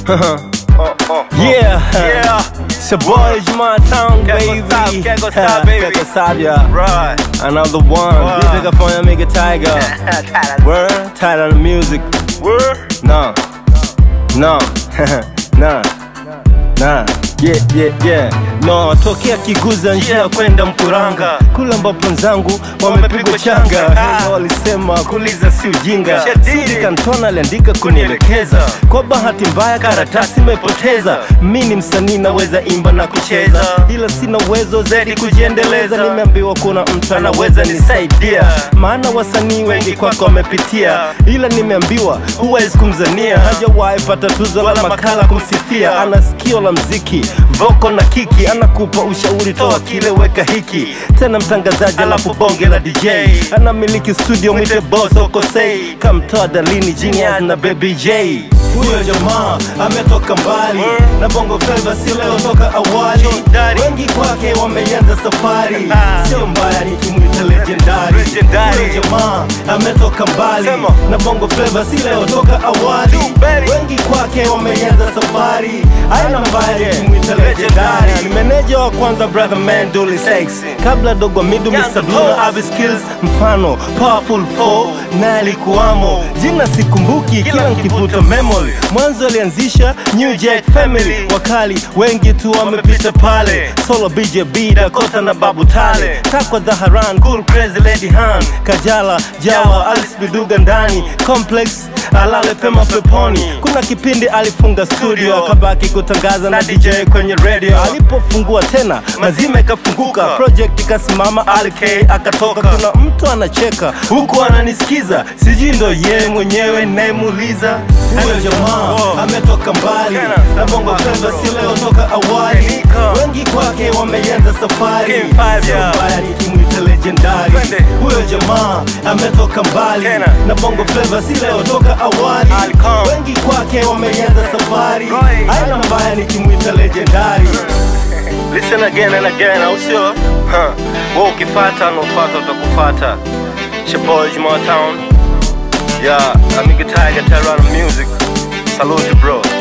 Oh, oh, oh. Yeah, Yeah. it's your boy Juma Town, Keko baby. Sab, Keko Sab, baby. Keko Sab, yeah. Right. Another one. Wow. This nigga for your nigga Tiger. Word, tight on the music. Word. No, no, nah, nah. Yeah, yeah, yeah. No, tokea kiguza njia kwenda Mkuranga kule ambapo nzangu wamepigwa changa. Ah. Walisema kuuliza si ujinga, Shadidi. Sudi Kantona aliandika kunielekeza. Kwa bahati mbaya karatasi imepoteza. Mi ni msanii naweza imba na kucheza, ila sina uwezo zaidi kujiendeleza. Nimeambiwa kuna mtu anaweza nisaidia, maana wasanii wengi kwako wamepitia, ila nimeambiwa huwezi kumzania, hajawahi pata tuzo la makala kumsifia. Ana sikio la mziki, voko na kiki, anakupa ushauri, toa kile weka hiki. Tena mtangazaji alafu bonge la DJ, anamiliki studio, mwite boss okosei, kamtoa Dalini, Genius na Baby J. Huyo jamaa ametoka mbali na bongo flava, si leo toka awali. Daddy. Wengi kwake wameanza safari, Ah. sio mbaya nikimwita legendary. Legendary. Huyo jamaa ametoka mbali Sema. na bongo flava, si leo toka awali. Tuberi. Wengi kwake wameanza safari, aina mbaya nikimwita legendary. Legendary. Ni meneja wa kwanza brother man Dully Sykes, kabla dogo midu Young Mr. Blue na Avi Skills, mfano Powerful 4 na alikuwamo. Jina sikumbuki, kila nkivuta memory. Mwanzo alianzisha New Jack Family, wakali wengi tu wamepita pale. Solo BJB, Dakota na Babu Tale, Takwa Dhaharan, Cool Crazy Lady Han, Kajala, Jawa, Alice Biduga ndani, Complex alale pema peponi. Kuna kipindi alifunga studio akabaki kutangaza na DJ kwenye radio. Alipofungua tena mazima ikafunguka, project ikasimama, RK akatoka. Kuna mtu anacheka huku ananisikiza, sijui ndo yeye mwenyewe nayemuuliza. Huyo jamaa ametoka mbali na bongo flava, si leo toka awali. Wengi kwake wameanza safari, King Five, sio yeah. mbaya nikimwita legendary. Twende. Huyo jamaa ametoka mbali Tena. na bongo flava, si leo toka awali. Alcom. Wengi kwake wameanza safari, Right. aina mbaya nikimwita legendary. Listen again and again, au sio? Huh. Wewe ukifata na ufata utakufata. It's your boy Juma Town. Yeah, amiga Tiger Terror Music. Salute bro.